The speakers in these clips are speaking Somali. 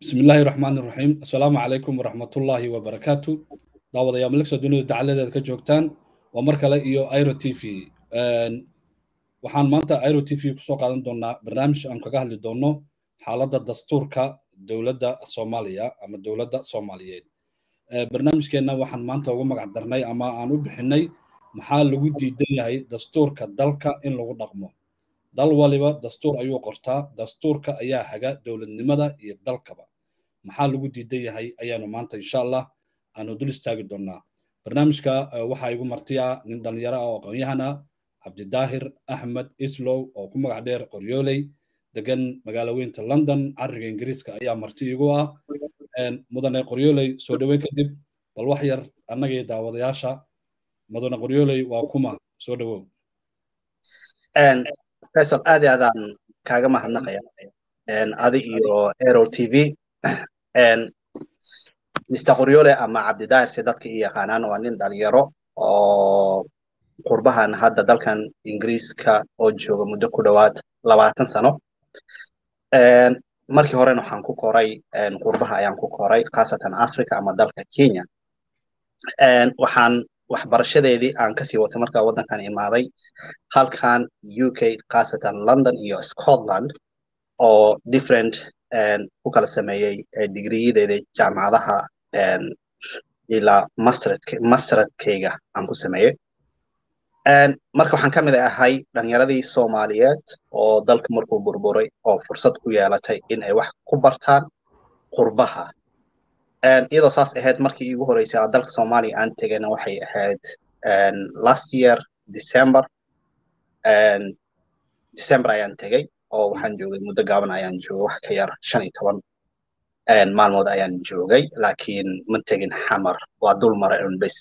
bismi illaahi raxmaan iraxiim assalaamu calaykum waraxmatullaahi wabarakaatu daawadayaal malagso dunida dacaladeeda ka joogtaan waa mar kale iyo iro t v waxaan maanta iro t v kusoo qaadan doonaa barnaamij aan kaga hadli doono xaaladda dastuurka dowladda soomaaliya ama dowladda soomaaliyeed barnaamijkeenna waxaan maanta ugu magac darnay ama aan u bixinay maxaa lagu diidan yahay dastuurka dalka in lagu dhaqmo dal waliba dastuur ayuu qortaa dastuurka ayaa haga dowladnimada iyo dalkaba maxaa lagu diidan yahay ayaanu maanta insha allah aanu dul istaagi doonaa barnaamijka waxaa igu martiya nin dhallinyaro ah oo aqoon-yahana cabdidaahir axmed islow oo ku magac dheer qoryooley degan magaalo weynta london cariga ingiriiska ayaa marti igu ah mudane qoryooley soo dhoweyn kadib bal wax yar annagii daawadayaasha mudane qoryooley waa kuma soo dhowow faisal aad iyo aadaan kaaga mahadnaqaya adi iyo aero t v mr qoryole ama cabdidaahir si dadka i yaqaanaan waa nin dhalinyaro oo qurbahan hadda dalkan ingiriiska oo jooga muddo ku dhowaad labaatan sano markii horena waxaan ku koray qurbaha ayaan ku koray khaasatan africa ama dalka kenya waxaan waxbarashadeedii aan kasii watay markaa waddankan imaaday halkan u k khaasatan london iyo scotland oo different ku kala sameeyey digriyadeeda jaamacadaha ilaa masteradkayga aan ku sameeyey marka waxaan ka mid ahay dhalinyaradii soomaaliyeed oo dalka markuu burburay oo fursad ku yeelatay in ay wax ku bartaan qurbaha iyadoo saas ahayd markii iigu horeysay a dalka soomaaliya aan tegana waxay ahayd last year december december ayaan tegey oo waxaan joogay muddo gaaban ayaan joogay wax ka yar shan iyo toban maalmood ayaan joogay laakiin ma tegin xamar waa dul maray un bes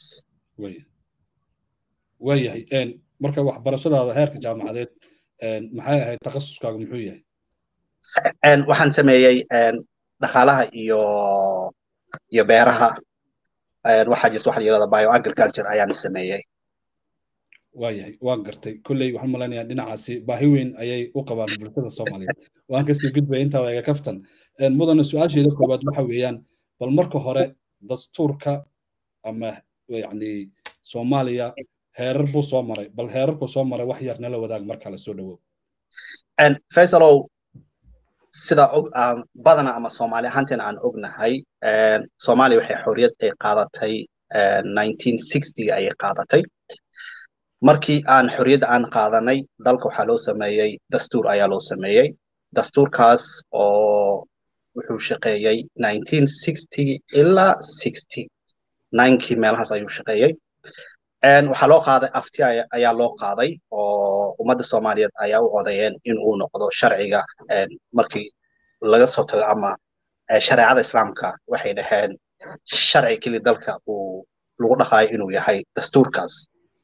waayahay marka waxbarashadaada heerka jaamacadeed maxay ahayd takhasuskaaga muxuu yahay waxaan sameeyey dhaqaalaha iyo iyo beeraha waxaa jirta waxa la yirahda bio agriculture ayaan sameeyey waayahay waan gartay kolley waxaan malaynayaa dhinacaasi baahi weyn ayay u qabaan bulshada soomaaliyeed waan kasii gudbaya intaa iga kaftan mudane su-aasheeda koowaad waxa weeyaan bal marka hore dastuurka ama yacni soomaaliya heerar buu soo maray bal heerarku soo maray wax yar nala wadaag mar kale soo dhowow faisalow sida badana ama soomaali ahaanteena aan ognahay soomaaliya waxay xorriyad ay qaadatay ayay qaadatay markii aan xorriyadda aan qaadanay dalka waxaa loo sameeyey dastuur ayaa loo sameeyey dastuurkaas oo wuxuu shaqeeyey ilaa kii meelahaas ayuu shaqeeyey waxaa loo qaaday afti ayaa loo qaaday oo ummadda soomaaliyeed ayaa u odayeen in uu noqdo sharciga markii laga soo tago ama shareecada islaamka waxay dhaheen sharci keli dalka uu lagu dhaqaayo inuu yahay dastuurkaas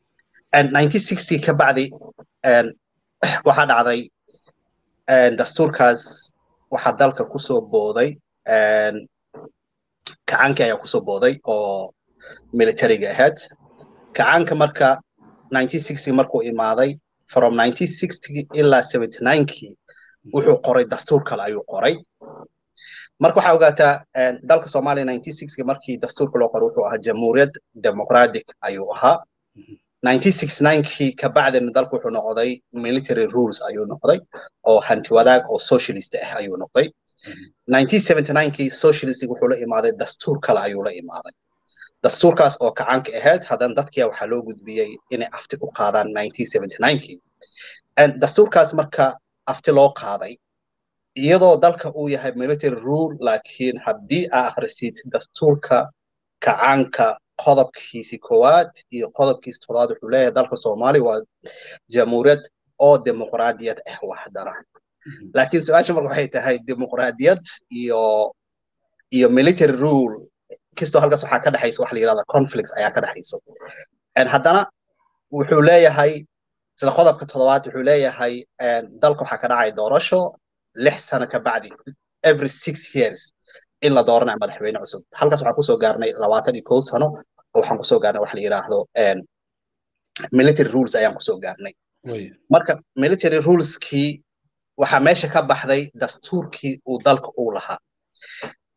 ka bacdi waxaa dhacday dastuurkaas waxaa dalka kusoo booday kacaankii ayaa kusoo booday oo militariga ahayd kacaanka marka markuu imaaday from ilaa kii wuxuu qoray dastuur kale ayuu qoray marka waxaa ogaataa dalka soomaaliya markii dastuurka loo qoray wuxuu ahaa jamhuuriyad democratic ayuu ahaa kii ka bacdina dalku wuxuu noqday military rules ayuu noqday oo hanti wadaag oo socialist ah ayuu noqday kii socialistig wuxuu la imaaday dastuur kale ayuu la imaaday dastuurkaas oo kacaanka ahayd haddana dadkia waxaa loo gudbiyey inay afti u qaadaan kii dastuurkaas marka afti loo qaaday iyadoo dalka uu yahay military rule laakiin haddii aa akhrisid dastuurka kacaanka qodobkiisi koowaad iyo qodobkiisi toddobaad wuxuu leeyahay dalka soomaaliya waa jamhuuriyad oo dimuqraadiyad ah waxdana laakiin su-aasha marka waxay tahay dimuqraadiyad iyo iyo military rule kastoo halkaas waxaa ka dhexaysa waxa la yirahda conflicts ayaa ka dhexayso haddana wuxuu leeyahay isla qodobka toddobaad wuxuu leeyahay dalka waxaa ka dhacay doorasho lix sano ka bacdi every six years in la dooranayo madaxweyne cusub halkaas waxaan kusoo gaarnay labaatan iyo kow sano oo waxaan kusoo gaarnay waxa la yiraahdo military rules ayaan kusoo gaarnay marka military ruleskii waxaa meesha ka baxday dastuurkii uu dalka uu lahaa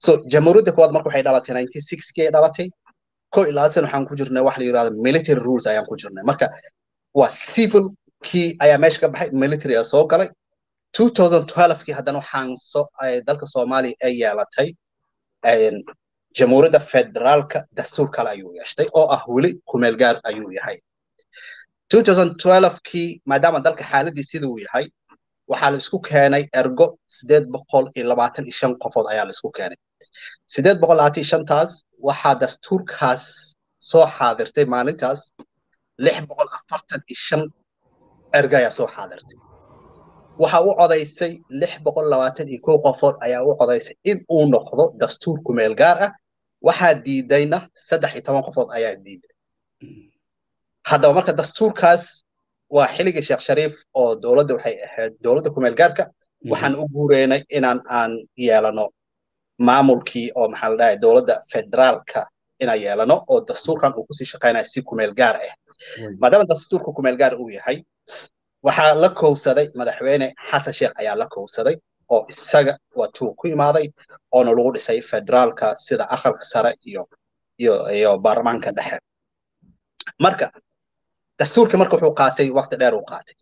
so jamhuuriyadda koowaad marka waxay dhalatay nineteen sixty ay dhalatay ko iyo labaatan waxaan ku jirnay waxa la yidhahdo military rules ayaan ku jirnay marka waa civil kii ayaa meesha ka baxay military ayaa soo galay 2012 kii haddana waxaan soo dalka soomaaliya ay yeelatay jamhuuriyadda federaalka dastuur kale ayuu yeeshtay oo ah weli kumeel gaar ayuu yahay 2012 kii maadaama dalka xaaladii siduu yahay waxaa la isku keenay ergo sideed boqol iyo labaatan iyo shan qofood ayaa la isku keenay sideed boqol labaatan iyo shantaas waxaa dastuurkaas soo xaadirtay maalintaas lix boqol afartan iyo shan ergo ayaa soo xaadirtay waxa u codaysay lix boqol labaatan iyo kow qofood ayaa u codaysay in uu noqdo dastuur kumeel gaar ah waxaa diidayna saddex iyo toban qofood ayaa diiday haddaba marka dastuurkaas waa xilligii sheekh shariif oo dowladda waxay ahayd dowladda kumeel gaarka waxaan u guureynay inaan aan yeelano maamulkii oo maxaa la dhahay dowladda federaalka inaan yeelano oo dastuurkan uu kusii shaqaynaya si kumeel gaar ah maadaama dastuurka kumeel gaar uu yahay waxaa la kowsaday madaxweyne xasan sheekh ayaa la kowsaday oo isaga waatuu ku imaaday oona lagu dhisay federaalka sida aqalka sare iyo iyo iyo baarlamaanka dhexe marka dastuurka marka wuxuu qaatay waqti dheer uu qaatay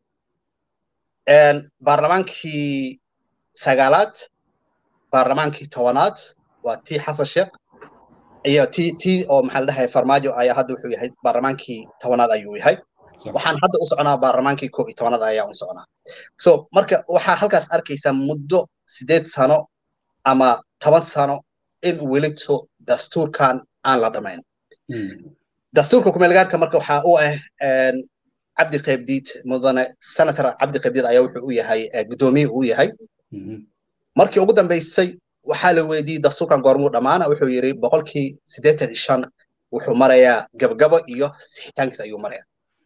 baarlamaankii sagaalaad baarlamaankii tobanaad waa tii xasan sheekh iyo tii tii oo maxaa la dhahay farmaajo ayaa hadda wuxuu yahay baarlamaankii tobanaad ayuu yahay waxaan hadda u soconaa baarlamaankii koob iyo tobanaad ayaa u soconaa so marka waxaa halkaas arkaysaa muddo sideed sano ama toban sano in welito dastuurkan aan la dhamayn dastuurka kumeelgaarka marka waxaa u ah cabdi qaybdiid mudane senator cabdi qaybdiid ayaa wuxuu u yahay guddoomiye uu yahay markii ugu dambeysay waxaa la weydiiyey dastuurkan goormuu dhammaana wuxuu yidhi boqolkii siddeetan iyo shan wuxuu marayaa gabgabo iyo sixitaankiis ayuu maraya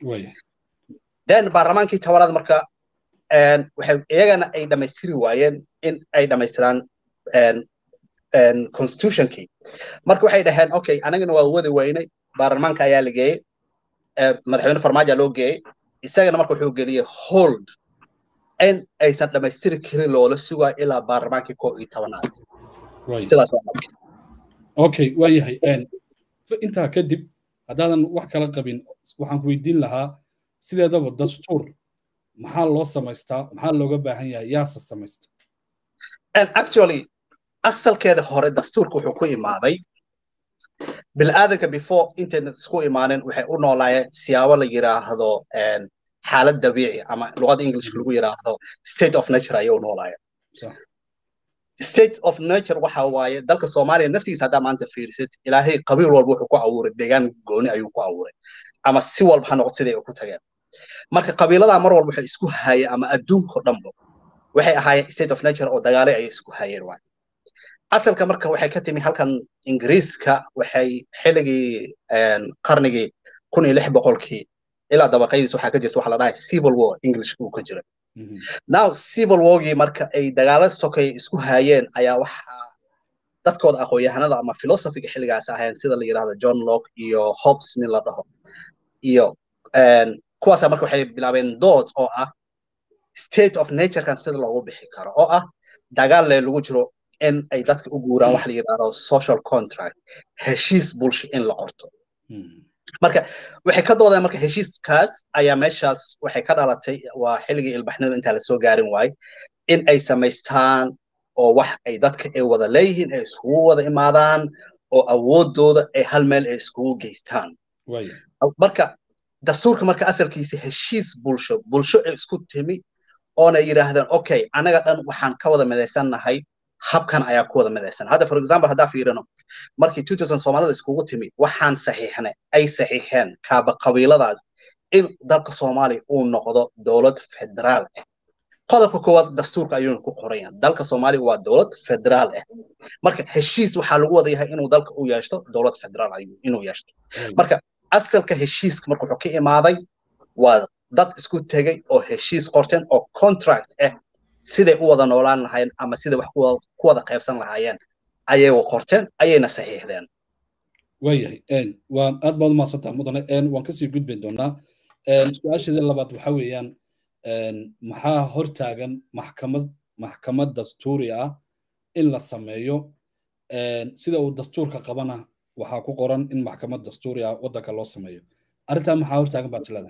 then baarlamaankii tobanaad marka waxay iyagana ay dhammaystiri waayeen in ay dhammaystiraan constitutionkii marka waxay dhaheen okay anagana waa wadi weynay baarlamaanka ayaa la geeyey madaxweyne farmaajo loo geeyey isagana marka wuxuu geliyey hold in aysan dhammaystiri karin loola sugayo ilaa baarlamaankii koo iyo tobanaad sidaas okay waa yahay intaa kadib haddaadan wax kala qabin waxaan ku weydiin lahaa sideedaba dastuur maxaa loo samaystaa maxaa looga baahan yahay yaase samaysta actually asalkeeda hore dastuurka wuxuu ku imaaday bilaadanka before intayna isku imaanin waxay u noolaayeen siyaabo la yiraahdo xaalad dabiici ama luqada englishka lagu yiraahdo state of nature ayay u noolaayeen state of nature waxa waaye dalka soomaaliya naftigiisa haddaa maanta fiirisid ilaahay qabiil walba wuxuu ku abuuray deegaan gooni ayuu ku abuuray ama si walba ha noqdo siday ku tageen marka qabiiladaa mar walba waxay isku hayeen ama adduunko dhanba waxay ahaayeen state of nature oo dagaalay ayay isku hayeen waay asalka marka waxay ka timi halkan ingiriiska waxay xilligii qarnigii kun iyo lix boqolkii ilaa dabaqaydiis waxaa ka jirta waxa la dhahay civil war english uu ka jira now civil wargii marka ay dagaalo sokay isku hayeen ayaa waxaa dadkooda aqoon-yahanada ama philosophiga xilligaas ahayn sida la yidhahdo john locke iyo hobbes nin la dhaho iyo kuwaasa marka waxay bilaabeen dood oo ah state of naturekan sida loogu bixi karo oo ah dagaal le lagu jiro in ay dadka u guuraan wax la yidhahdo social contract heshiis bulsho in la qorto marka waxay ka doodeen marka heshiiskaas ayaa meeshaas waxay ka dhalatay waa xilligii ilbaxnida intaa lasoo gaarin waay in ay samaystaan oo wax ay dadka ay wada leeyihiin ay iskugu wada imaadaan oo awoodooda ay hal meel ay iskugu geystaan marka dastuurka marka asalkiisa heshiis bulsho bulsho ay isku timi oona yidhaahdeen okay anaga dhan waxaan ka wada midaysannahay habkan ayaa ku wada midaysan hadda for example haddaa fiirino markii two thousand soomaalida iskugu timi waxaan saxiixnay ay saxiixeen kaaba qabiiladaas in dalka soomaaliya uu noqdo dowlad federaal ah qodobka koowaad dastuurka ayuuna ku qoran yahay dalka soomaaliya waa dowlad federaal ah marka heshiis waxaa lagu wada yahay inuu dalka u yeeshto dowlad federaal ayuu inuu yeeshto marka asalka heshiiska marka wuxuu ka imaaday waa dad isku tegey oo heshiis qorteen oo contract ah siday u wada noolaan lahaayeen ama siday wax ku wada qaybsan lahaayeen ayay qorteen ayayna saxiixdeen waayahay waan aad baad umahadsantaha mudane waan kasii gudbi doonaa su-aasheeda labaad waxa weeyaan maxaa hortaagan maxkamad maxkamad dastuuri ah in la sameeyo sida uu dastuurka qabana waxaa ku qoran in maxkamad dastuuri ah waddanka loo sameeyo arrintaa maxaa hortaagan baad isleda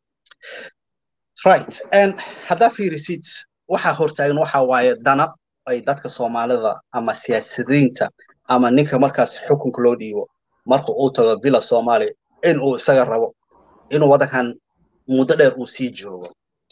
right haddaa fiirisid waxaa hortaagan waxa waaye dana ay dadka soomaalida ama siyaasadiinta ama ninka markaas xukunka loo dhiibo marka uu tago villa soomaaliya in uu isaga rabo inuu waddankan muddo dheer uu sii joogo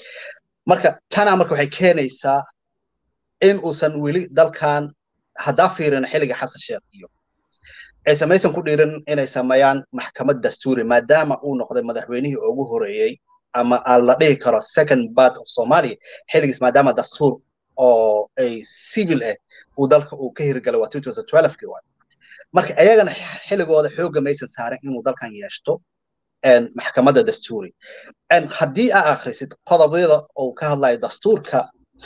marka tanaa marka waxay keenaysaa in uusan weli dalkan haddaa fiirin xilliga xasan sheekh iyo aysan maysan ku dhiirin inay sameeyaan maxkamad dastuuri maadaama uu noqday madaxweynihii ugu horeeyey ama aan la dhihi karo second part of somalia xilligiis maadaama dastuur oo ay civil ah uu dalka uu ka hirgalay waa 2012 waay marka ayagana xilligooda xoogga maysan saarin inuu dalkan yeeshto maxkamadda dastuuri haddii aa akhrisid qodobyada uu ka hadlayo dastuurka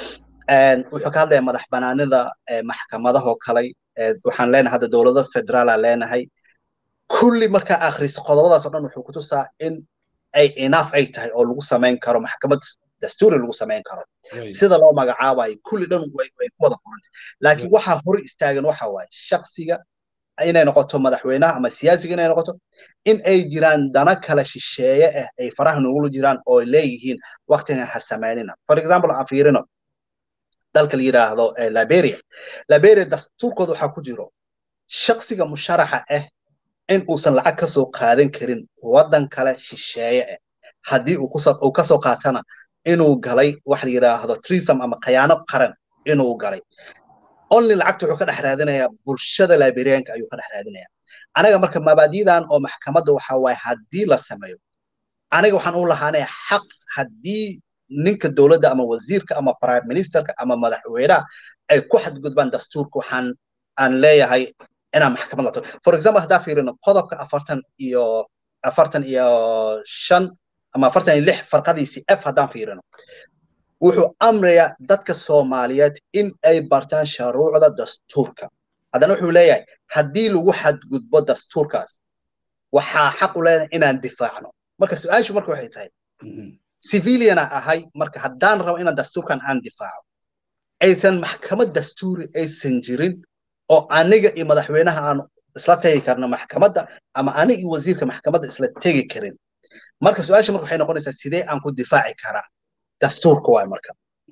wuxuu ka hadlaya madax banaanida maxkamadahoo kale waxaan leenahay hadda dowlado federaala leenahay kulli markaa akhrisid qodobadaas oo dhan wuxuu kutusaa in ay enough ay tahay oo lagu samayn karo maxkamad dastuuri lagu samayn karo sida loo magacaabayo kulli dhan way ku wada qoranta laakiin waxaa hore istaagan waxa waaye shaksiga inay noqoto madaxweynaha ama siyaasiga inay noqoto in ay jiraan dana kala shisheeye ah ay faraha nugula jiraan oo leeyihiin waktigan ha samaynina for example aan fiirino dalka la yidhaahdo liberia liberia dastuurkooda waxaa ku jiro shaksiga musharaxa ah in uusan lacag ka soo qaadan karin waddan kale shisheeye ah haddii uu kasoo qaatana inuu galay wax la yidhaahdo trisam ama khayaano qaran inuu galay only lacagta wuxuu ka dhex raadinayaa bulshada liberianka ayuu ka dhex raadinayaa anaga marka mabaadidan oo maxkamadda waxa waaye haddii la sameeyo aniga waxaan u lahaanaya xaq haddii ninka dowladda ama wasiirka ama prime ministerka ama madaxweynaha ay ku xadgudbaan dastuurka waxaan aan leeyahay inaan maxkamad lato for example haddaa fiirino qodobka afartan iyo afartan iyo shan ama afartan iyo lix farqadiisii f haddaan fiirino wuxuu amrayaa dadka soomaaliyeed in ay bartaan sharuucda dastuurka haddana wuxuu leeyahay haddii lagu xadgudbo dastuurkaas waxaa xaq u leedahay inaan difaacno marka su-aashu marka waxay tahay civiliana ahay marka haddaan rabo inaan dastuurkan aan difaaco aysan maxkamad dastuuri aysan jirin oo aniga iyo madaxweynaha aan isla tegi karno maxkamadda ama aniga iyo wasiirka maxkamadda isla tegi karin marka su-aasha marka waxay noqonaysaa sidee aan ku difaaci karaa dastuurka waay marka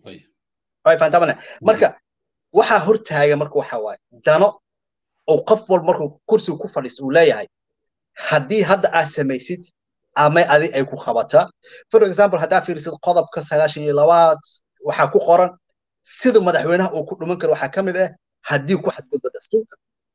way fahantamane marka waxaa hortaaga marka waxa waaye dano oo qof walba markuu kursiga ku fadhiisto uu leeyahay haddii hadda aad samaysid ama adi ay ku qabataa for example haddaa fiirisid qodobka sagaashan iyo labaad waxaa ku qoran sida madaxweynaha uu ku dhuman karo waxaa ka mid ah haddii ku xadgudba dastuurka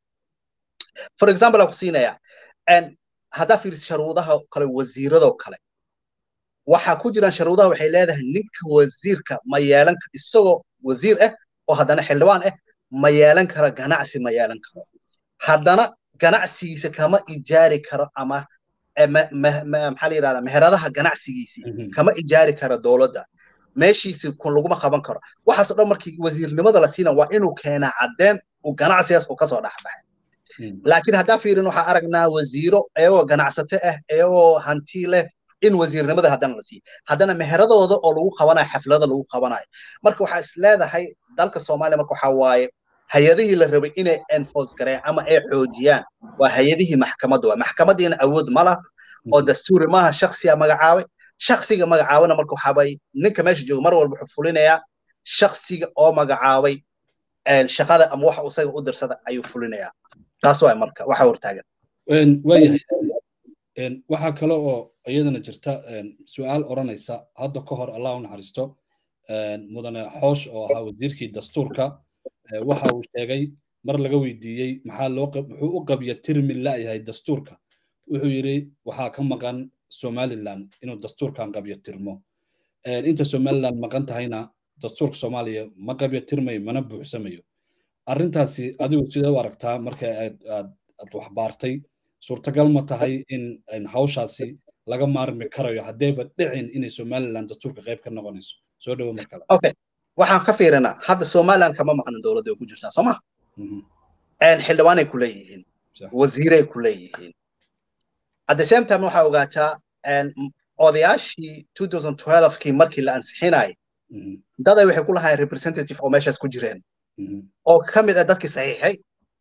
for example aan ku siinayaa haddaa fiirisid sharuudaha kale wasiiradoo kale waxaa ku jiraan sharuudaha waxay leedahay ninka wasiirka ma yeelan isagoo wasiir ah oo haddana xildhibaan ah ma yeelan karo ganacsi ma yeelan karo haddana ganacsigiisa kama ijaari karo ama maxaa la yidhahdaa meheradaha ganacsigiisii kama ijaari karo dowladda meeshiisi kun laguma qaban karo waxaasoo dhan markii wasiirnimada la siina waa inuu keenaa caddeen uu ganacsigaas uu kasoo dhexbaxay laakiin haddaa fiirin waxaa aragnaa wasiiro iyagoo ganacsato ah iyagoo hanti leh in wasiirnimada haddana la siiyo haddana meheradooda oo lagu qabanayo xaflada lagu qabanayo marka waxaa is leedahay dalka soomaaliya marka waxaa waaye hay-adihii la rabay inay enforce gareeyaan ama ay xoojiyaan waa hay-adihii maxkamadda waa maxkamadiina awood ma lah oo dastuuri maaha shaksiya magacaabay shaksiga magacaabana marka waxaabay ninka meesha jooga mar walba wuxuu fulinayaa shaksiga oo magacaabay shaqada ama waxa isaga u dirsada ayuu fulinayaa taas waa marka waxa hortaagan waayahay waxaa kale oo iyadana jirta su-aal odhanaysa hadda ka hor allah u naxariisto mudane xoosh oo ahaa wasiirkii dastuurka waxa uu sheegay mar laga weydiiyey maxaa loo muxuu u qabya tirmi la'yahay dastuurka wuxuu yidhi waxaa ka maqan somaliland inuu dastuurkan qabyo tirmo inta somaliland maqan tahayna dastuurka soomaaliya ma qabyo tirmayo mana buuxsamayo arrintaasi adigu sidee u aragtaa marka aad aad wax baartay suurtagal ma tahay in hawshaasi laga maarmi karayo haddeeba dhicin inay somaliland dastuurka qayb ka noqonayso soo dhowo mar kale okay waxaan ka fiirinaa hadda somaliland kama maqnin dowladda ay ku jirtaa soo ma xildhibaanay ku leeyihiin wasiiray ku leeyihiin at the same time waxaa ogaataa odayaashii 2012kii markii la ansixinayay daday waxay ku lahaayeen representative oo meeshaas ku jireen oo ka mid ah dadkii saxiixay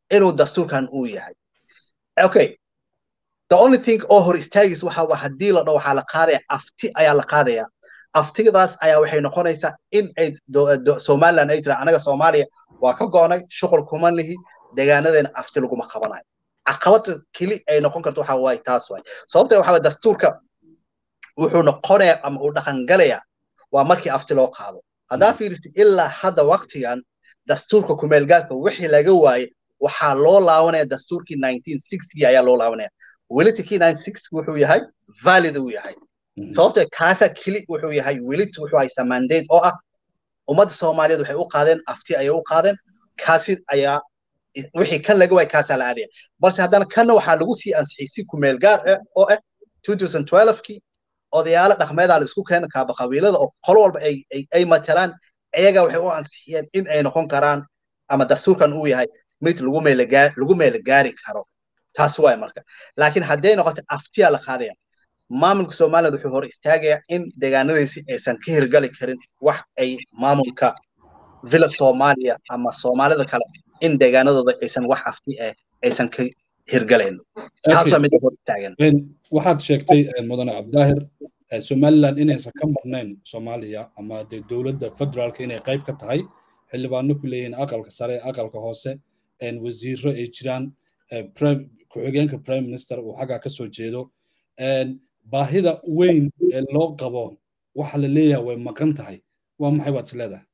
inuu dastuurkan uu yahay okay the only thing oo hor istaagis waxa waa haddii la dhaho waxaa la qaadaya afti ayaa la qaadaya aftidaas ayaa waxay noqonaysaa in ay somaliland ay tira anaga soomaaliya waa ka go'nay shuqul kuma lihi deegaanadeena afti laguma qabanayo caqabada keli ay noqon karto waxa waaye taas waay sababta waxa dastuurka wuxuu noqonayaa ama uu dhaqangalayaa waa markii afti loo qaado haddaa fiirisi ilaa hadda waktigan dastuurka kumeelgaarka wixii laga waaye waxaa loo laabanaya dastuurkii ayaa loo laabanaya welitikii wuxuu yahay valid uu yahay sababto kaasa keli wuxuu yahay welit wuxuu haysaa mandate oo ah ummadda soomaaliyeed waxay u qaadeen afti ayay u qaadeen kaasi ayaa wixii kan laga waay kaasaa la aadaya balse haddana kanna waxaa lagu sii ansixiyey si kumeel gaar ah oo ah kii odayaalo dhaqmeedaa la isku keena kaaba qabiilada oo qolo walba ay matalaan iyaga waxay u ansixiyeen in ay noqon karaan ama dastuurkan uu yahay mid lagu meela gaari karo taas waay marka laakiin hadday noqoto aftiyaa la qaadaya maamulka somaliland wuxuu hor istaagayaa in deegaanadiisi aysan ka hirgali karin wax ay maamulka villa soomaaliya ama soomaalida kale in deegaanadooda aysan wax afti eh aysan ka hirgalayn taasoo mid hor istaagan waxaad sheegtay mudane cabdaahir somaliland inaysan ka marnayn soomaaliya ama dee dowladda federaalka inay qayb ka tahay xildhibaano ku leeyihiin aqalka sare aqalka hoose wasiiro ay jiraan ku-xigeenka prime minister uu xaggaa ka soo jeedo baahida weyn ee loo qabo waxa la leeyahay way maqan tahay waa maxay baad is leedahay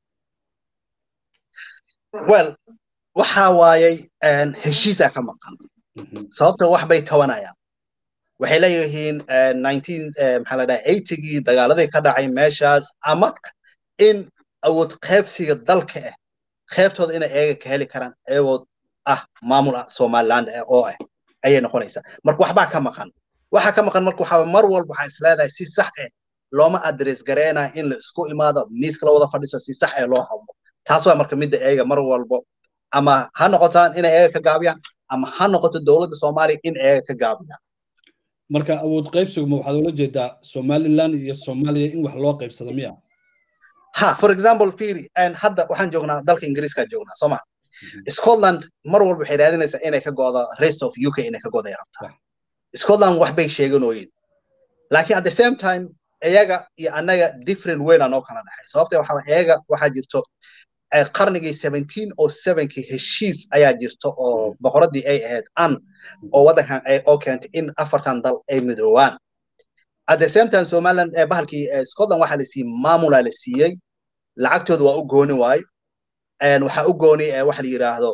well waxa waayay heshiisaa ka maqan sababta wax bay tabanayaan waxay leeyihiin maxaa la dhahay eigii dagaaladii ka dhacay meeshaas ama in awood qaybsiga dalka ah qaybtooda inay eega ka heli karaan eegood ah maamul ah somaliland oo ah ayay noqonaysaa marka waxbaa ka maqan waxa ka maqan marka waxaa mar walba waxaa isleedahay si sax ah looma adres gareynaya in la isku imaado miiska la wada fadhiiso si sax ah loo hadlo taas waa marka midda eega mar walbo ama ha noqotaan inay eega ka gaabiyaan ama ha noqoto dowladda soomaaliya in eega ka gaabiyaan marka awood qaybsiguma waxaad ula jeedaa somaliland iyo soomaaliya in wax loo qaybsado miya ha for example firi hadda waxaan joognaa dalka ingiriiska joognaa soo maa scotland mar walba waxay raadinaysaa inay ka go'do rest of uk inay ka go'day rabtaa scotland wax bay sheeganooyin laakiin at the same time iyaga iyo annaga different weyn anoo kala dhexay sababta waxa iyaga waxaa jirto qarnigii seventeen oo sevenkii heshiis ayaa jirto oo boqoradii ay ahayd an oo waddankan oo keentay in afartan dal ay midoobaan at the same time somaliland bahalkii scotland waxaa la siiyey maamulaa la siiyey lacagtooda waa u gooni waayo waxaa u gooni waxa la yidhaahdo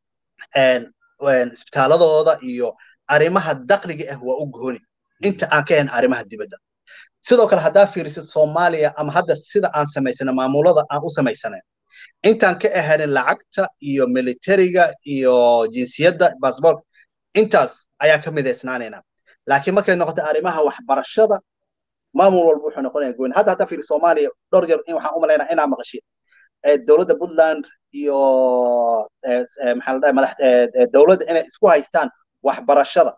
isbitaaladooda iyo arrimaha dakhliga ah waa u gooni inta aan ka ahayn arrimaha dibadda sidoo kale haddaa fiirisid soomaaliya ama hadda sida aan samaysana maamulada aan u samaysanayn intaan ka ahanin lacagta iyo militariga iyo jinsiyadda baasboork intaas ayaa ka midaysnaanayna laakiin markay noqoto arrimaha waxbarashada maamul walba wuxuu noqonaya gooni hadda haddaa fiiri soomaaliya dhowr jeer in waxaan u malaynaa inaa maqashid dowladda puntland iyo maxaa la dhahay madax dowladda inay isku haystaan waxbarashada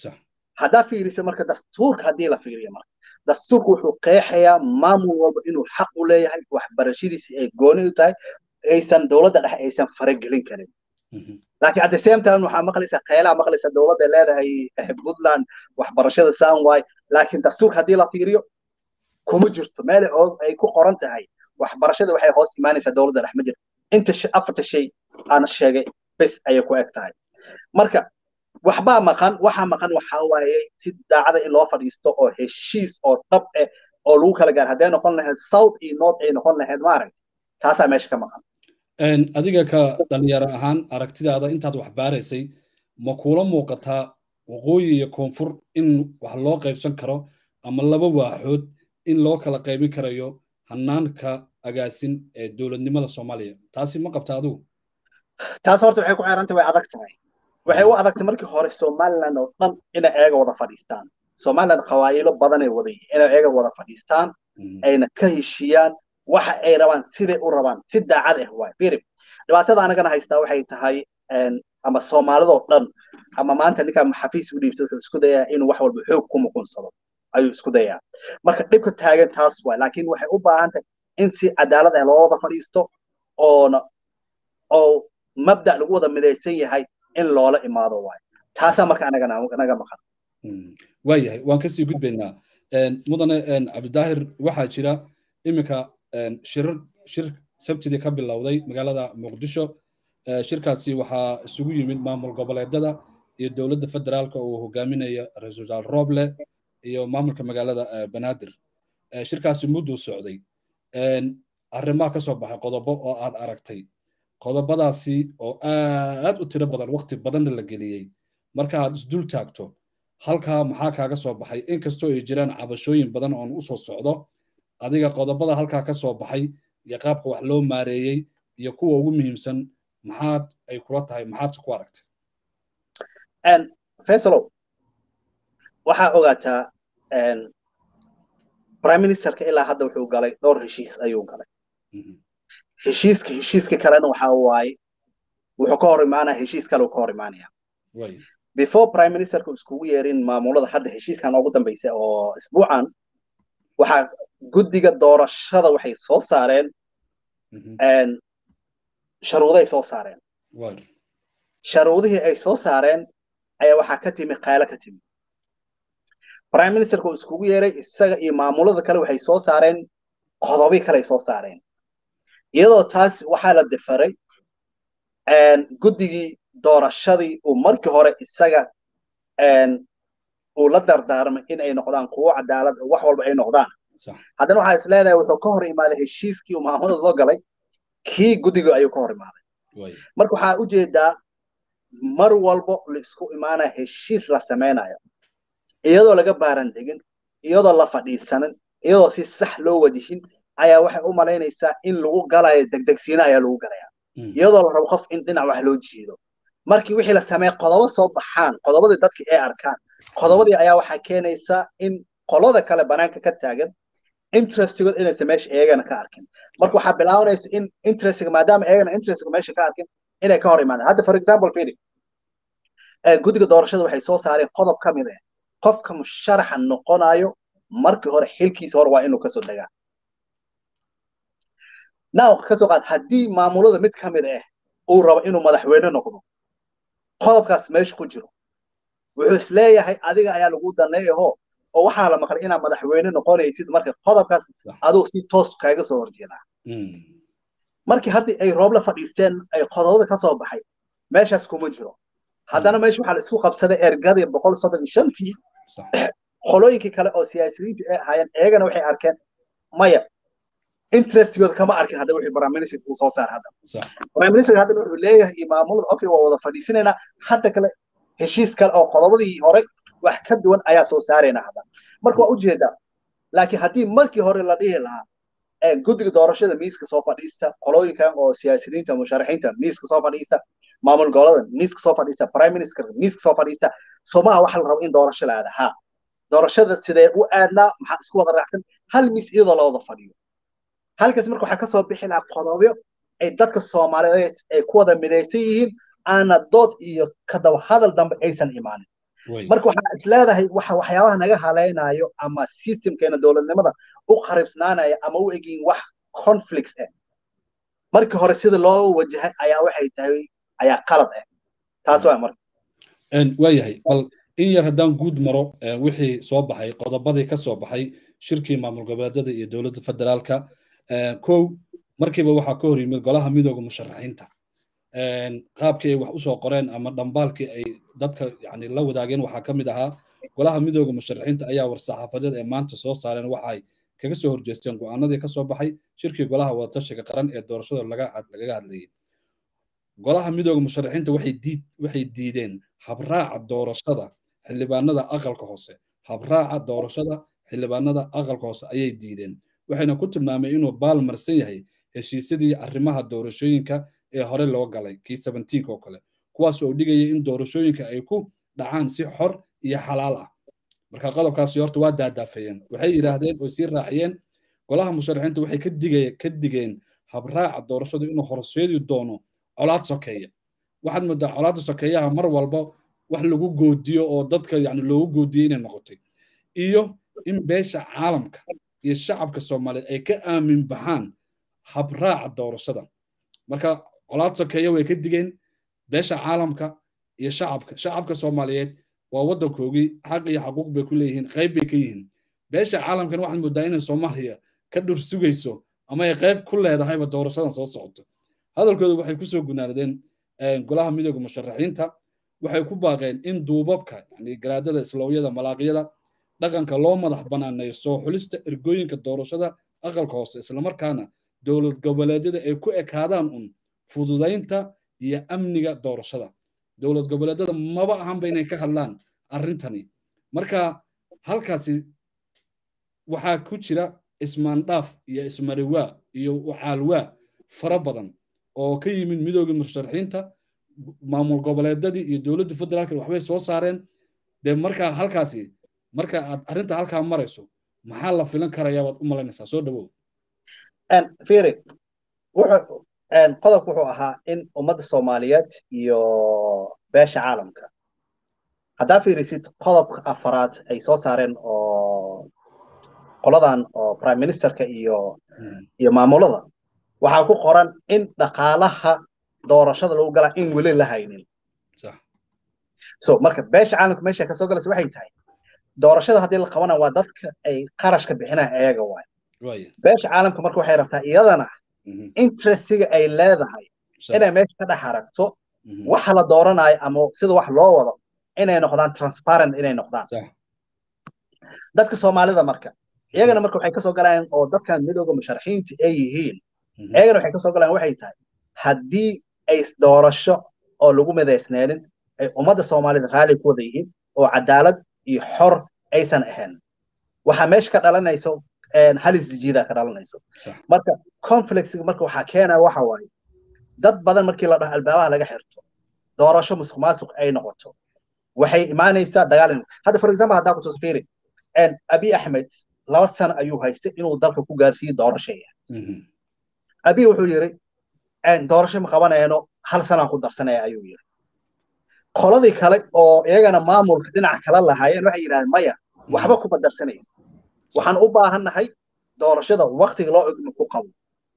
haddaa fiirisa marka dastuurka haddii la fiiriyo marka dastuurku wuxuu qeexayaa maamul walba inuu xaq u leeyahay waxbarashadiisi ay gooni u tahay aysan dowladda dhexe aysan faragelin karin laakiin at the same time waxaa maqlaysaa qeylaa maqlaysaa dowladda leedahay puntland waxbarashada saan waay laakiin dastuurka haddii la fiiriyo kuma jirto meel ay ku qoran tahay waxbarashada waxay hoos imaanaysaa dowladda dhex ma jirto inta afarta shay aan sheegay bes ayay ku eg tahay marka waxbaa maqan waxaa maqan waxaa waaye si daacada in loo fadhiisto oo heshiis oo dhab eh oo lagu kala gaar hadday noqon lahayd south iyo north ay noqon lahayd maaragta taasaa meesha ka maqan adiga ka dhalinyaro ahaan aragtidaada intaad wax baaraysay ma kuula muuqataa waqooyi iyo koonfur in wax loo qaybsan karo ama laba waaxood in loo kala qaybin karayo hanaanka agaasin ee dowladnimada soomaaliya taasi ma qabta adigu taas horta waxay ku xeerantay way adag tahay waxay u adagtay markii hore somaliland oo dhan inay eega wada fadhiistaan somaliland qawaayilo badanay wada inay eega wada fadhiistaan ayna ka heshiiyaan waxa ay rabaan siday u rabaan si daacad ah waay firi dhibaatada anagana haystaa waxay tahay ama soomaalidoo dhan ama maanta ninkaa xafiis u dhiibtay wuxuu isku dayaa inuu wax walba xoog ku muqunsado ayuu isku dayaa marka dhibka taagan taas waay laakiin waxay u baahan tahay in si cadaalad ah loo wada fadhiisto oona oo mabda lagu wada midaysan yahay in loola imaado waayo taasaa marka anagana naga maqan waayahay waan kasii gudbaynaa mudane cabdidaahir waxaa jira iminka shirar shir sabtidii ka bilowday magaalada muqdisho shirkaasi waxaa isugu yimid maamul goboleedada iyo dowladda federaalka uu hogaaminaya ra-iisul wasaare roble iyo maamulka magaalada banaadir shirkaasi mudduu socday arrimaha ka soo baxay qodobo oo aad aragtay qodobadaasi oo aad u tiro badan waqti badanna la geliyey marka aad isdul taagto halkaa maxaa kaaga soo baxay inkastoo ay jiraan cabashooyin badan oon usoo socdo adiga qodobada halkaa ka soo baxay iyo qaabka wax loo maareeyey iyo kuwa ugu muhiimsan maxaad ay kula tahay maxaad ku aragtay faisalow waxaa ogaataa prime ministerka ilaa hadda wuxuu galay dhowr heshiis ayuu galay heshiiska heshiiska kalena waxaa waaye wuxuu ka hor imaanaya heshiis kale uu ka hor imaanaya before prime ministerka iskugu yeerin maamulada hadda heshiiskan ugu dambaysa oo isbuucan waxaa guddiga doorashada waxay soo saareen sharuuday soo saareen sharuudihii ay soo saareen ayaa waxaa ka timi qaylo ka timi prime ministerka uu iskugu yeeray isaga iyo maamulada kale waxay soo saareen qodobi kale ay soo saareen iyadoo taas waxaa la difaray guddigii doorashadii uu markii hore isaga uu la dardaarmay in ay noqdaan kuwo cadaalad wax walba ay noqdaan haddana waxaa is leedahay wuxuu ka hor imaaday heshiiskii uu maamulada loo galay kii guddiga ayuu ka hor imaaday marka waxaa ujeedaa mar walbo la isku imaanaya heshiis la samaynayo iyadoo laga baaran degin iyadoo la fadhiisanin iyadoo si sax loo wajihin ayaa waxay u malaynaysaa in lagu galayo degdegsiina ayaa lagu galaya iyadoo la rabo qof in dhinac wax loo jiido markii wixii la sameeya qodobo soo baxaan qodobadii dadka ay arkaan qodobadii ayaa waxaa keenaysa in qolada kale banaanka ka taagan interestigood inaysan meesha eegana ka arkin marka waxaa bilaabanaysa in interestiga maadaama eegana interestiga meesha ka arkin inay ka hor imaadaan hadda for example fili guddiga doorashada waxay soo saareen qodob ka mid ah qofka musharaxa noqonayo markii hore xilkiisa hore waa inuu kasoo degaa now kasoo qaad haddii maamulada mid ka mid ah uu rabo inuu madaxweyne noqdo qodobkaas meesha ku jiro wuxuu is leeyahay adiga ayaa lagu daneeyaho oo waxaa la maqlay inaad madaxweyne noqonaysid marka qodobkaas aduu si toos kaaga soo horjeedaa markii haddii ay roob la fadhiisteen ay qodobada ka soo baxay meeshaas kuma jiro haddana meesha waxaa la isku qabsaday ergadii boqol soddon iyo shantii qolooyinkii kale oo siyaasiyiinta ay ahaayeen iyagana waxay arkeen maya interestigooda kama arkin hadda wixii prime minister uu soo saar hadda prime minister haddana wuxuu leeyahay iyo maamulada okay waa wada fadhiisanaynaa hadda kale heshiis kale oo qodobadii hore wax ka duwan ayaa soo saarayna hadda marka waa ujeedaa laakiin haddii markii hore la dhihi lahaa guddiga doorashada miiska soo fadhiista qolooyinkan oo siyaasiyiinta musharaxiinta miiska soo fadhiista maamul gobolada miiska soo fadhiista prime minister miiska soo fadhiista somaha waxa la rabo in doorasho la aada ha doorashada sidee u aadnaa maxaa isku wada raacsan hal miis iyadoo la wada fadhiyo halkaas marka waxaa kasoo bixi lahaa qodobyo ay dadka soomaaliyeed ay ku wada midaysan yihiin aana dood iyo kadaba hadal dambe aysan imaanin marka waxaa is leedahay waxa waxyaabaha naga halaynayo ama systemkeena dowladnimada u qaribsnaanaya ama u egin wax conflicts ah markii hore sida loo wajahay ayaa waxay tahay ayaa qalad ah taas waa marka waayahay bal in yar haddaan guud maro wixii soo baxay qodobadii ka soo baxay shirkii maamul goboleedyada iyo dowladda federaalka kow markiiba waxaa ka hor yimid golaha midooda musharaxiinta qaabkii ay wax usoo qoreen ama dhambaalkii ay dadka yani la wadaageen waxaa ka mid ahaa golaha midooda musharaxiinta ayaa war-saxaafadeed ee maanta soo saareen waxay kaga soo horjeesteen go-aanadii ka soo baxay shirkii golaha wadatashiga qaran ee doorashada lagaga hadlayay golaha midooda musharaxiinta waxay diideen habraaca doorashada xildhibaanada aqalka hoose habraaca doorashada xildhibaanada aqalka hoose ayay diideen waxayna ku tilmaameen inuu baal marsan yahay heshiisyadii arrimaha doorashooyinka ee hore loo galay kii oo kale kuwaas oo dhigaya in doorashooyinka ay ku dhacaan si xor iyo xalaal ah marka qodobkaasi horta waa daadaafayeen waxay yidhaahdeen oo sii raaciyeen golaha musharaxiinta waxay ka digeen habraaca doorashadu inuu horseedi doono colaad sokeeya waxaad moodaa colaadda sokeeyaha mar walba wax lagu goodiyo oo dadka yani loogu goodiyo inay noqotay iyo in beesha caalamka iyo shacabka soomaaliyeed ay ka aamin baxaan habraaca doorashada marka colaad sokeeya way ka digeen beesha caalamka iyo shacabka shacabka soomaaliyeed waa waddankoogii xaq iyo xaquuq bay ku leeyihiin qayb bay ka yihiin beesha caalamkan waxaad moodaa inay soomaaliya ka dhur sugayso ama ay qayb ku leedahayba doorashadan soo socoto hadalkooda waxay kusoo gunaanadeen golaha midooda musharaxiinta waxay ku baaqeen in duubabka yani garaadada isloowyada malaaqyada dhaqanka loo madax banaaneeyo soo xulista ergooyinka doorashada aqalka hoose islamarkaana dowlad goboleedyada ay ku ekaadaan un fududaynta iyo amniga doorashada dowlad goboleedyada maba ahanba inay ka hadlaan arrintani marka halkaasi waxaa ku jira ismaandhaaf iyo ismariwaa iyo caalwaa fara badan oo ka yimid midooda musharaxiinta maamul goboleedadii iyo dowladda federaalka waxbay soo saareen dee markaa halkaasi marka aad arrinta halkaa marayso maxaa la filan karayaa baad u malaynaysaa soo dhawow firi wuxuu qodobku wuxuu ahaa in ummadda soomaaliyeed iyo beesha caalamka haddaa fiirisid qodobka afaraad ay soo saareen oo qoladan oo prime ministerka iyo iyo maamulada waxaa ku qoran in dhaqaalaha doorashada lagu galaa in weli la haynin so marka beesha caalamka meesha kasoo galaysa waxay tahay doorashada haddii la qabana waa dadka ay qarashka bixinaya ayaga waay beesha caalamka marka waxay rabtaa iyadana interestiga ay leedahay inay meesha ka dhex aragto waxa la dooranayo ama sida wax loo wado inay noqdaan transparent inay noqdaan dadka soomaalida marka iyagana marka waxay kasoo galayaan oo dadkan midooda musharaxiinta ay yihiin iyagana waxay kasoo galayaan waxay tahay haddii ay doorasho oo lagu midaysneenin ay ummadda soomaalida raalli ku wada yihiin oo cadaalad iyo xor aysan ahayn waxaa meesha ka dhalanayso halis jijiida ka dhalanayso marka conflictsiga marka waxaa keenaya waxa waaye dad badan markii la dhaho albaabaha laga xirto doorasho musuq maasuq ay noqoto waxay imaanaysaa dagaal hadda for example haddaa ku tasfiiri abi axmed laba sano ayuu haystay inuu dalka ku gaarsiiyo doorashaya abi wuxuu yiri doorasho ma qabanayno hal sanaan ku darsanaya ayuu yiri qoladii kale oo iyagana maamulka dhinaca kala lahaayeen waxay yidhahdeen maya waxba kuma darsanaysa waxaan u baahannahay doorashada waktiga loo igma ku qabo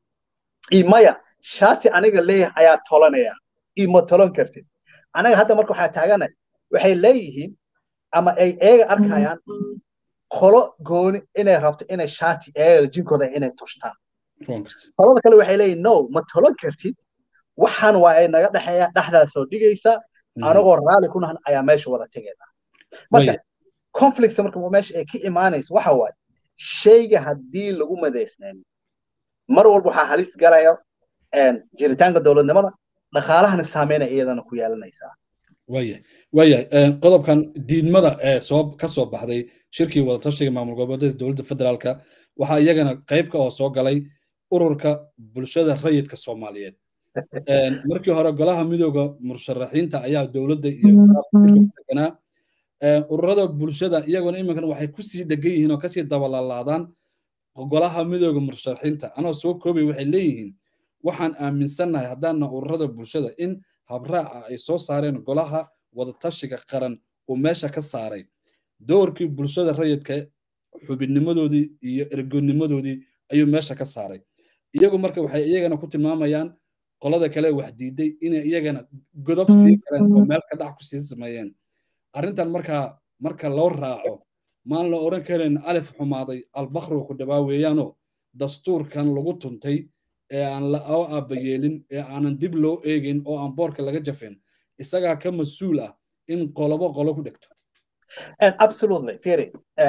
iyo maya shaati aniga leeyahay ayaa tolanaya iyo ma tolan kartid anaga hadda marka waxaa taagana waxay leeyihiin ama ay eega arkayaan qolo gooni inay rabto inay shaati eega jinkooda inay tushtaan qolada kale waxay leeyihin no ma tolan kartid waxaan waa ay naga dhexeeya dhexdaa soo dhigaysa anagoo raalli ku nahan ayaa meesha wada tegayna marka conflict marka meesha ay ka imaanayso waxa waaye shayga haddii lagu madaysnayn mar walba waxaa halis galaya jiritaanka dowladnimada dhaqaalahana saameynaya iyadana ku yeelanaysaa waya waayahay qodobkan diidmada ee soo ka soo baxday shirkii wadatashiga maamul goboleedyada dowladda federaalka waxaa iyagana qayb ka oo soo galay ururka bulshada rayidka soomaaliyeed markii hore golaha midooda musharaxiinta ayaa dowladda iyo deganaa ururada bulshada iyaguna iminkan waxay kusii dhegan yihiin oo kasii dabalalaadaan golaha midooda musharaxiinta anoo soo koobay waxay leeyihiin waxaan aaminsannahay haddaana ururada bulshada in habraaca ay soo saareen golaha wadatashiga qaran uu meesha ka saaray doorkii bulshada rayidka xubinnimadoodii iyo ergonimadoodii ayuu meesha ka saaray iyagu marka waxay iyagana ku tilmaamayaan qolada kale wax diiday inay iyagana godob sii galeen oo meel ka dhac ku sii sameeyeen arrintan markaa marka loo raaco maan la odhan karayn alif xumaaday albakru ku dhawaa weeyaanoo dastuurkan lagu tuntay ee aan la aabayeelin ee aanan dib loo eegin oo aan boorka laga jafin isagaa ka mas-uul ah in qolobo qolo ku dhegto absolutely firi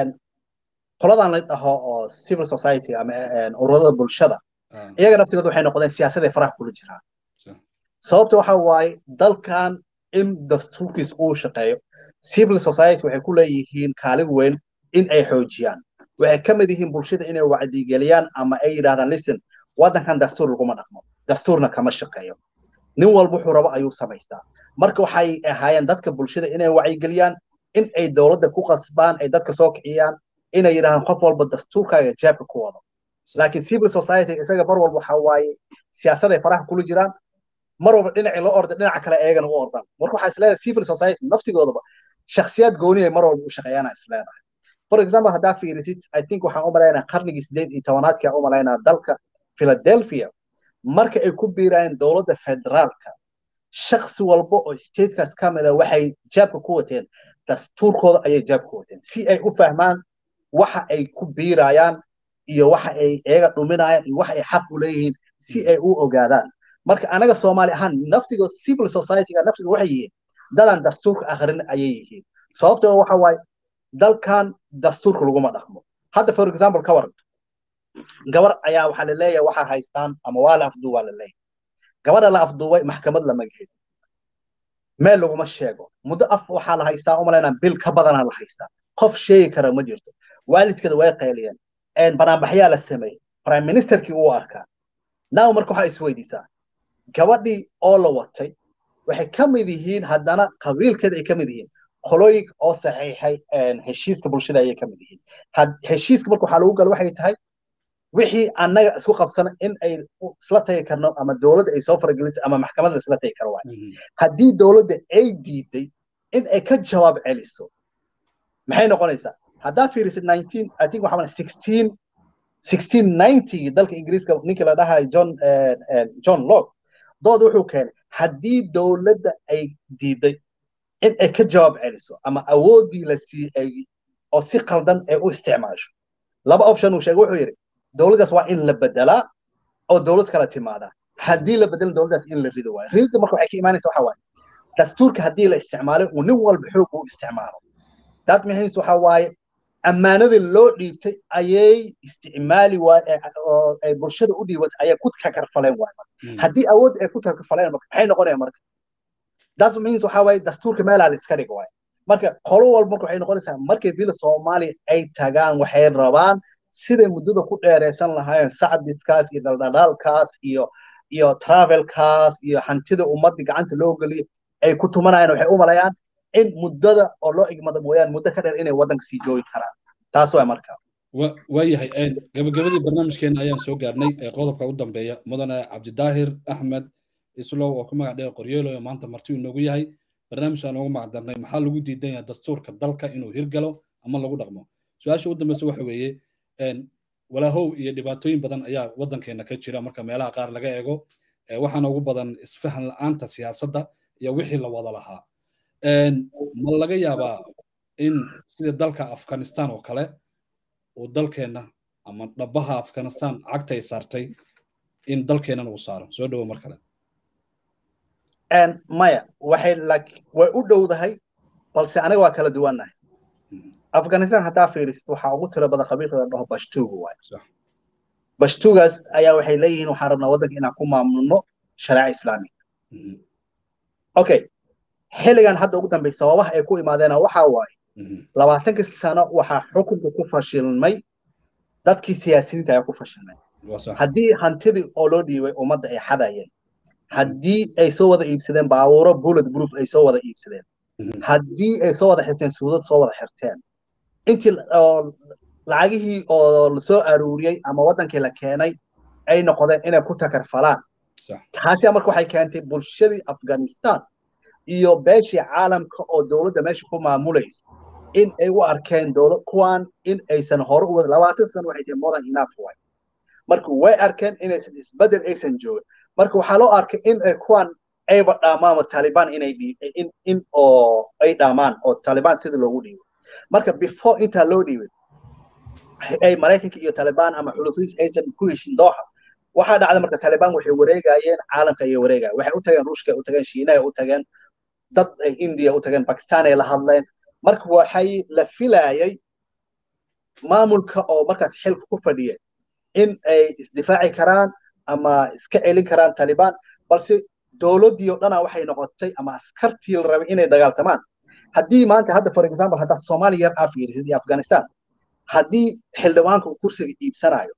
qoladan la dhaho oo civil society ama ururada bulshada iyaga naftigooda waxay noqdeen siyaasaday faraha kula jiraan sababta waxa waaye dalkan in dastuurkiis uu shaqeeyo civil society waxay ku leeyihiin kaalin weyn in ay xoojiyaan waxay ka mid yihiin bulshada inay wacdigeliyaan ama ay yidhahdaan listen waddankan dastuur laguma dhaqmo dastuurna kama shaqeeyo nin walba wuxuu rabo ayuu samaystaa marka waxay ahaayeen dadka bulshada inay wacyigeliyaan in ay dowladda ku qasbaan ay dadka soo kiciyaan inay yidhahdaan qof walba dastuurkaaga jeebka ku wado laakiin civil society isaga mar walba waxa waaye siyaasaday faraha kula jiraan mar walba dhinacii loo orda dhinaca kale eegana u ordaan marka waxaa isleedahay civil society naftigoodaba shakhsiyaad gooniya mar walba u shaqeeyaana isleedahay for example haddaa fiirisid i think waxaan u malaynaa qarnigii sideed iyo tobanaadkii aan u malaynaa dalka philadelphia marka ay ku biirayeen dowladda federaalka shaksi walba oo statekaas ka mida waxay jaabka ku wateen dastuurkooda ayay jaabka ku wateen si ay u fahmaan waxa ay ku biirayaan iyo waxa ay iyaga dhuminayaan iyo waxa ay xaq u leeyihiin si ay u ogaadaan marka anaga soomaali ahaan naftiga civil society-ga naftiga waxay yihiin dadan dastuurka akhrin ayay yihiin sababtoo waxa waaye dalkan dastuurka laguma dhaqmo hadda for example ka waran gabar ayaa waxaa laleeyahay waxaa haystaan ama waa la afduubaa laleeyahay gabadha la afduubay maxkamad lama geeyo meel laguma sheego muddo af waxaa la haystaa umalaynaa bil ka badanaa la haystaa qof sheegi kara ma jirto waalidkeeda way qayliyeen banaanbaxyaa la sameeyey prime ministerkii uu arkaa now marka waxaa isweydiisaa gabadhii oo la watay waxay ka mid yihiin haddana qabiilkeeda ay ka mid yihiin qolooyinka oo saxiixay heshiiska bulshada ayay ka mid yihiin heshiiska marka waxaa lagu gala waxay tahay wixii annaga isku qabsana in ay isla tagi karno ama dowladda ay soo faragelisay ama maxkamadda isla tagi karo waay haddii dowladda ay diiday in ay ka jawaab celiso maxay noqonaysaa haddaa fiirisid nineteen i think waxaa sixteen sixteen ninety dalka ingiriiska ninkii la dhahayo john john locke dood wuxuu keenay haddii dowladda ay diiday in ay ka jawaab celiso ama awooddii la siiyey oo si qaldan ay u isticmaasho laba option uu sheegay wuxuu yidhi dowladdaas waa in la bedelaa oo dowlad kala timaadaa haddii la bedelin dowladdaas in la rido waayo ridda marka waxay ka imaanaysa waxa waaye dastuurka haddii la isticmaalay uu nin walba xoog u isticmaalo that means waxa waaye ammaanadii loo dhiibtay ayay isticmaali waay oo ay bulshada u dhiibatay ayay ku takarfaleen waay haddii awood ay ku takarfaleen marka maxay noqonayaan marka that means waxa waaye dastuurka meelaa la iska dhigo waay marka qolo walba marka waxay noqonaysaa markay villa soomaaliya ay tagaan waxay rabaan siday muddada ku dheeraysan lahaayeen sacdiskaas iyo dhaldhadhaalkaas iyo iyo travelkaas iyo hantida ummadda gacanta loo geliyo ay ku tumanayaan waxay u malayaan in muddada oo loo igmado mooyaan muddo ka dheer inay waddanka sii joogi karaan taas waa marka waayahay gabagabadii barnaamijkeena ayaan soo gaarnay ee qodobka u dambeeya mudane cabdidaahir axmed islow oo ku magac dheer qoryeelo ee maanta marti uu noogu yahay barnaamijkaan ugu magac darnay maxaa lagu diidan yahay dastuurka dalka inuu hirgalo ama lagu dhaqmo su-aasha ugu dambeysa waxa weeye walaahow iyo dhibaatooyin badan ayaa waddankeena ka jira marka meelaha qaar laga eego waxaana ugu badan isfahan la-aanta siyaasadda iyo wixii la wada lahaa ma laga yaabaa in sida dalka afghanistan oo kale uu dalkeenna ama dhabaha afghanistan cagta ay saartay in dalkeennan uu saaro soo dhowo mar kale maya waxay way u dhowdahay balse aniga waa kala duwannahay afghanistan haddaa fiirisid waxaa ugu tiro badan qabiilka la dhaho bashtuuga waay bashtuugaas ayaa waxay leeyihiin waxaan rabnaa waddanka inaan ku maamulno shareeca islaamiga okay xilligan hadda ugu dambey sababaha ay ku imaadeena waxaa waaye labaatankii sano waxaa xukunka ku fashilmay dadkii siyaasiyiinta ayaa ku fashilmay haddii hantidii oo loo dhiibay ummadda ay xadayeen haddii ay soo wada iibsadeen baabuuro bullet proof ay soo wada iibsadeen haddii ay soo wada xirteen suudad soo wada xirteen intii lacagihii oo lasoo aruuriyey ama waddankii la keenay ay noqdeen inay ku takarfalaan taasi marka waxay keentay bulshadii afghanistan iyo beeshii caalamka oo dowladda meesha ku maamulaysa in ay u arkeen dowlad kuwan in aysan hore u labaatan sano waxay tahay modern enough way marka way arkeen inaysan isbedel aysan joogin marka waxaa loo arkay in ay kuwan ayba dhaamaan taliban inay in in oo ay dhaamaan oo taliban sida loogu dhiibo marka before intaa loo dhiibay ay maraykanka iyo taliban ama xulufiis aysan ku heshin dooxa waxaa dhacday marka taliban waxay wareegayeen caalamka ayay wareegayeen waxay u tageen ruushka u tageen shiinaha u tageen dad ay india u tageen bakistan ay la hadleen marka waxay la filayay maamulka oo markaas xilka ku fadhiya in ay isdifaaci karaan ama iska celin karaan taliban balse dowladdii oo dhana waxay noqotay ama askartii la rabay inay dagaaltamaan haddii maanta hadda for example haddaad soomaaliya yar aa fiirisid iyo afghanistan haddii xildhibaanka uu kursiga iibsanayo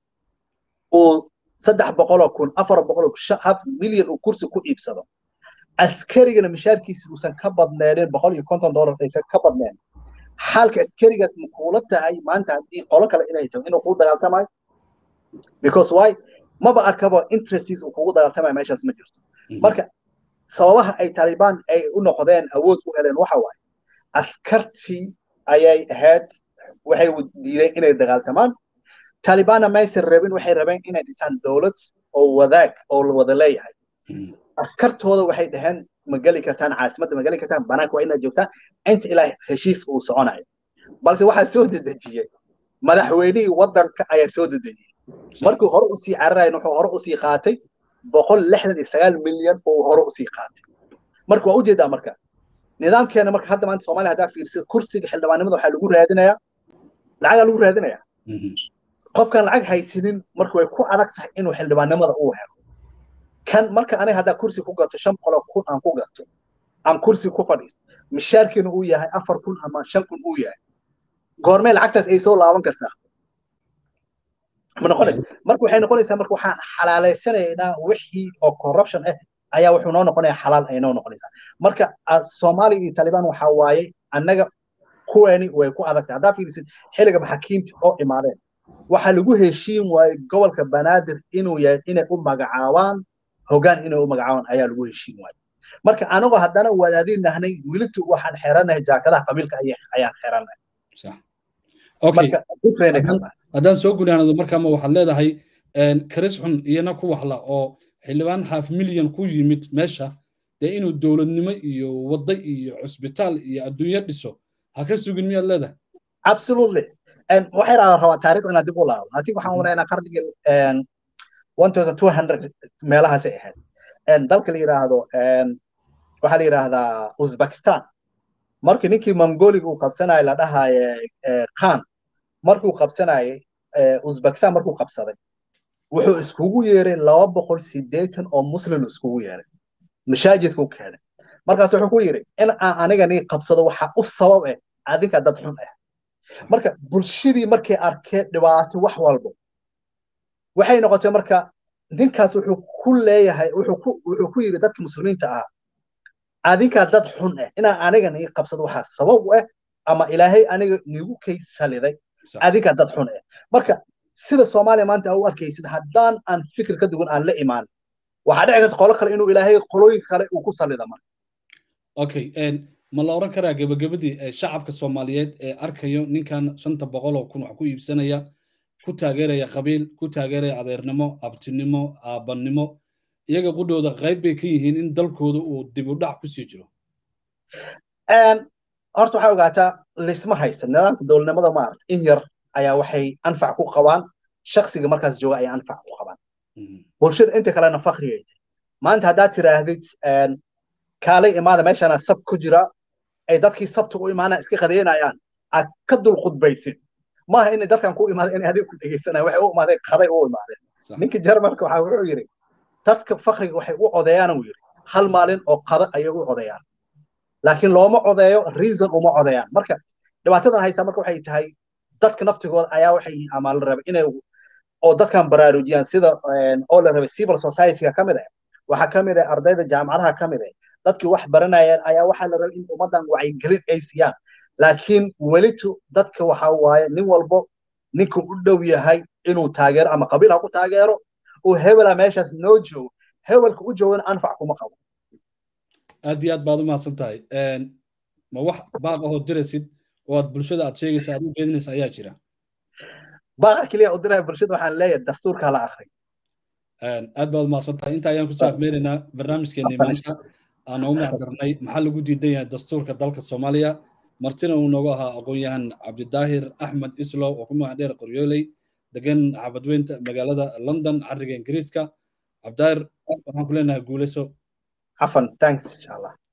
uu saddex boqoloo kun afar boqoloo haf milyan uu kursi ku iibsado askarigana mishaarkiisa uusan ka badneenin boqol iyo konton dollar aysan ka badneen xaalka askarigaas ma kuula tahay maanta haddii qolo kale inay tahay inuu kuu dagaaltamayo because why maba arkaba interests uu kugu dagaaltamayo meeshaas ma jirto marka sababaha ay taliban ay u noqdeen awood u heleen waxa waaye askartii ayay ahayd waxay diideen inay dagaaltamaan talibanna maysan rabin waxay rabeen inay dhisaan dowlad oo wadaag oo la wada leeyahay askartooda waxay dhaheen ma geli kartaan caasimadda ma geli kartaan banaanka waa inaad joogtaan inta ilaa heshiis uu soconayo balse waxaa soo dedejiyey madaxweynihii waddanka ayaa soo dedejiyey markuu hore usii cararayn wuxuu hore usii qaatay boqol lixdan iyo sagaal milyan oo hore usii qaatay marka waa ujeedaa marka nidaamkeena marka hadda maanta soomaaliya haddaa fiirsid kursiga xildhibaanimada waxaa lagu raadinayaa lacagaa lagu raadinayaa qofkan lacag haysanin marka way ku adag tahay inuu xildhibaanimada uu helo kan marka aniga haddaa kursi ku gato shan boqol kun aan ku gato aan kursi ku fadhiisto mishaarkiina uu yahay afar kun ama shan kun uu yahay goormee lacagtaas ay soo laaban kartaa ma noqonaysa marka waxay noqonaysaa marka waxaan xalaaleysanaynaa wixii oo corruption ah ayaa wuxuu noo noqonaya xalaal ay noo noqonaysaa marka soomaaliya iyo talibaan waxaa waaye annaga kuweeni way ku adagtahay haddaa fiirisid xilliga maxaakiimta oo imaadeen waxaa lagu heshiin waayey gobolka banaadir inuu yahay inay u magacaabaan hoggaan inay u magacaabaan ayaa lagu heshiin waayey marka anagoo haddana wadaadin nahnay welitu waxaan xeranahay jaakadaha qabiilka ayaan xeranahay haddaan soo gunaanado markaama waxaad leedahay karis xun iyana ku waxla oo xildhibaan half milyan ku yimid meesha dee inuu dowladnimo iyo wadda iyo cusbitaal iyo adduunyo dhiso ha ka sugin miyaad leedahay absolutely waxay rabaa taariikh inaad dib u laabo haddii waxaan wanaynaa qarnigii one thousand two hundred meelahaasay ahayd dalka la yidhaahdo waxaa la yidhaahdaa uzbekistan markii ninkii mongoliga uu qabsanayay la dhahaye khan markuu qabsanayay uzbekistan markuu qabsaday wuxuu iskugu yeeray laba boqol sideetan oo muslim iskugu yeeray mashaajidkuu keenay markaas wuxuu ku yidhi in aan aniga nii qabsado waxaa u sabab ah adinka dad xun ah marka bulshadii markay arkeen dhibaato wax walbo waxay noqotay marka ninkaas wuxuu ku leeyahay wuxuu ku yidhi dadka muslimiinta ahaa adinkaa dad xun ah inaan aniga nii qabsado waxaa sabab u ah ama ilaahay aniga niigu kay saliday adinkaa dad xun ah marka sida soomaaliya maanta u arkaysid haddaan aan fikir ka duwan aan la imaan waxaa dhici karta qolo kale inuu ilaahay qolooyin kale uu ku salida marka okay ma la oran karaa gebagabadii shacabka soomaaliyeed ee arkayo ninkan shanta boqol oo kun wax ku iibsanaya ku taageeraya qabiil ku taageeraya adeernimo abtinimo aabanimo iyaga qudhooda qayb bay ka yihiin in dalkooda uu dib u dhac kusii jiro horta waxaa ogaataa lisma haysta nidaamka dowladnimada maarata in yar ayaa waxay anfac ku qabaan shaksiga markaas jooga ayaa anfac ku qabaan bulshada inta kalena fakriga maanta haddaad tiraahdid kaalay imaada meeshana sab ku jira ay dadkii sabta u imaanaan iska qadeynayaan aad ka dul khudbaysid maaha inay dadkan ku imaadeen inay adiga ku dhegeysanayaan waxay u imaadeen qaday u imaadeen ninkii jarmalka waxaa wuxuu yidhi dadka fakriga waxay u codeeyaan uu yidhi hal maalin oo qada ayay u codeeyaan laakiin looma codeeyo reason uma codeeyaan marka dhibaatadan haysaa marka waxay tahay dadka naftigooda ayaa waxay yihiin ama la rabay inay oo dadkan baraarujiyaan sida oo la rabay civil society-ga ka mid ah waxaa ka mid ah ardayda jaamacadaha ka mid ah dadkii wax baranayeen ayaa waxaa la rabay in ummaddan wacyigelin ay siiyaan laakiin welitu dadka waxaa waaye nin walbo ninka u dhow yahay inuu taageero ama qabiil ha ku taageero uu hebela meeshaas noo joogo hebelka u joogana anfac kuma qabo aad iyo aad baad u mahadsan tahay ma wax baaq ahoo diraysid oo aad bulshada aad sheegaysa aad u jeedinaysa ayaa jira baaqa keliya u diraya bulshada waxaan leeyahay dastuurka la akhri aad baad umahadsan tahay inta ayaan kusoo afmeynaynaa barnaamijkeenii maanta aan ugu macdarnay maxaa lagu diidan yahay dastuurka dalka soomaaliya martina uu noogu ahaa aqoon-yahan cabdidaahir axmed islow oo ku magac dheer qoryooley degan xabadweynta magaalada london cariga ingiriiska cabdidaahir waxaan ku leenahay guuleyso عفوا thanks ان شاء الله